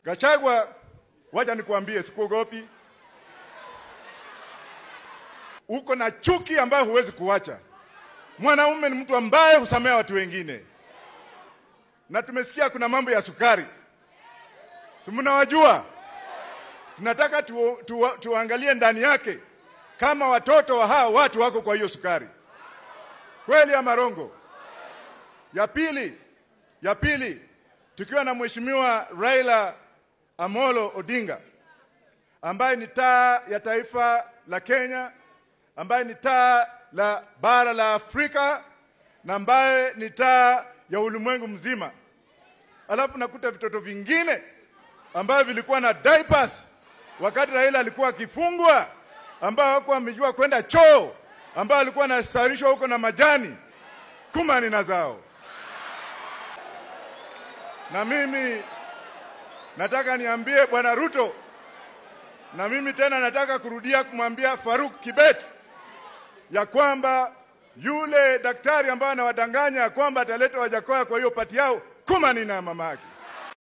Gachagua, wacha nikuambie, sikuogopi. Uko na chuki ambayo huwezi kuacha. Mwanaume ni mtu ambaye husamea watu wengine, na tumesikia kuna mambo ya sukari, si mnawajua? Tunataka tu, tu, tuangalie ndani yake kama watoto wa hawa watu wako kwa hiyo sukari, kweli ama rongo? Ya pili, ya pili, tukiwa na mheshimiwa Raila Amolo Odinga ambaye ni taa ya taifa la Kenya, ambaye ni taa la bara la Afrika na ambaye ni taa ya ulimwengu mzima. Alafu nakuta vitoto vingine ambavyo vilikuwa na diapers wakati Raila alikuwa akifungwa, ambao hawakuwa wamejua kwenda choo, ambao alikuwa anasarishwa huko na majani kumani na zao. Na mimi nataka niambie bwana Ruto, na mimi tena nataka kurudia kumwambia Faruk Kibet ya kwamba yule daktari ambaye anawadanganya ya kwamba ataleta Wajakoya kwa hiyo pati yao, kumani na mama yake.